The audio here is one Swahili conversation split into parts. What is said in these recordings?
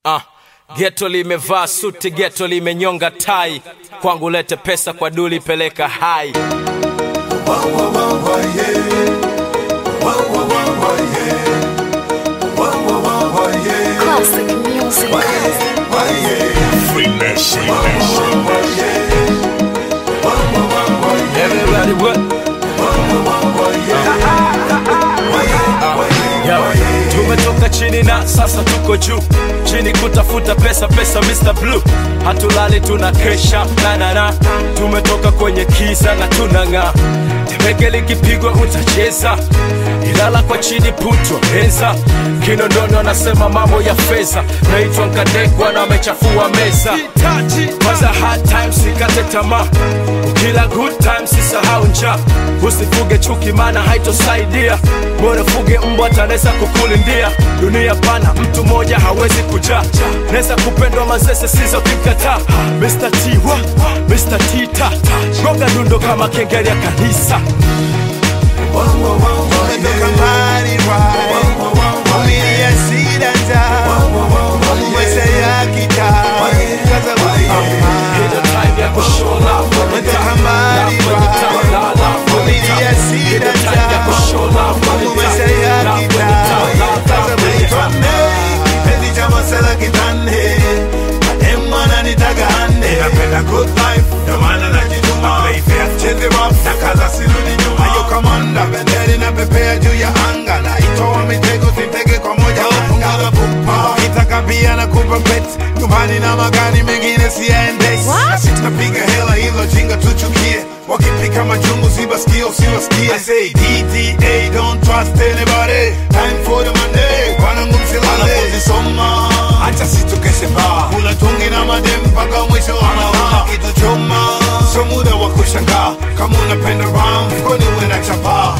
Ah, geto limevaa suti, geto limenyonga tai, kwangu lete pesa, kwa duli peleka hai. Classic music. Everybody what? Yo, tumetoka chini na sasa tuko juu chini kutafuta pesa pesa Mr. Blue hatulali tuna kesha na na na tumetoka kwenye kisa na tunang'aa tembeke likipigwa utacheza ilala kwa chini putwa meza kinondoni wanasema mambo ya fedha naitwa nkadekwa na amechafua meza kwanza hard times sikate tamaa ukila good times sisahau njaa usifuge chuki maana haitosaidia bora fuge mbwa tanaweza kukulindia dunia pana mtu mmoja hawezi kujaa naweza kupendwa mazese sizo kimkataa Mr. T wa Mr. T ta gonga dundo kama kengele ya kanisa Umetoka mbali right Familia shida njaa Maisha ya kitaa Kaza kupambana Hilo time ya kushow love Umetoka mbali right Familia shida njaa Maisha ya kitaa Kaza kupambana Kipenzi cha masela kitande Mademu ananitaka hande Napenda good life Ndio maana najituma Play fair Cheze rough Na kaza sirudi nyuma Ayo kamanda Bendera inapepea juu ya anga Na itoa mitego sitege kwa moja Punguza pupa Ukitaka pia na kupa bet Nyumbani na magari mengine siyaendesi Na sisi tunapiga hela hilo jinga tuchukie Wakipika majungu sibasikie usiwasikie I say DTA don't trust anybody Time for the money Wanangu msilale Wanafunzi soma Acha situkeshe baa Kula tungi na madem mpaka mwisho wa mawa Kitu choma So muda wa kushangaa Kama unapenda ram Mfukoni uwe na chapaa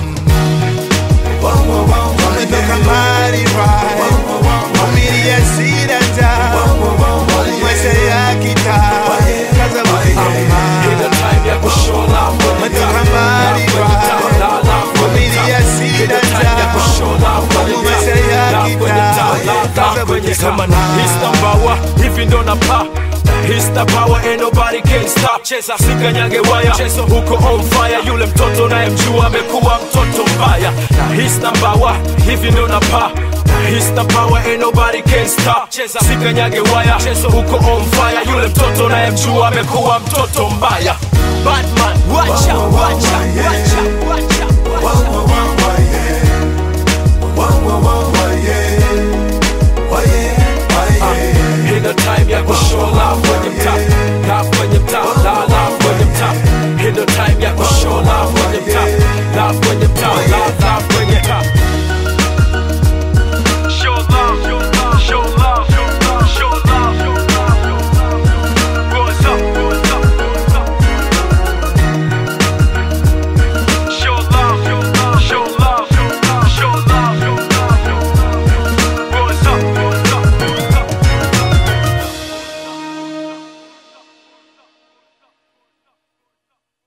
Umetoka mbali right Familia shida njaa Maisha ya kitaa Kaza kupambana Hilo time ya kushow love Umetoka mbali right Familia shida njaa Maisha ya kitaa kwenye kama na hista mbawa hivi ndo na pa hista power ain't nobody can stop cheza sikanyage waya chezo huko on fire yule mtoto naye mjua amekuwa mtoto mbaya na hista mbawa hivi ndo na pa hista power ain't nobody can stop cheza sikanyage waya chezo huko on fire yule mtoto naye mjua amekuwa mtoto mbaya Batman wacha wacha wacha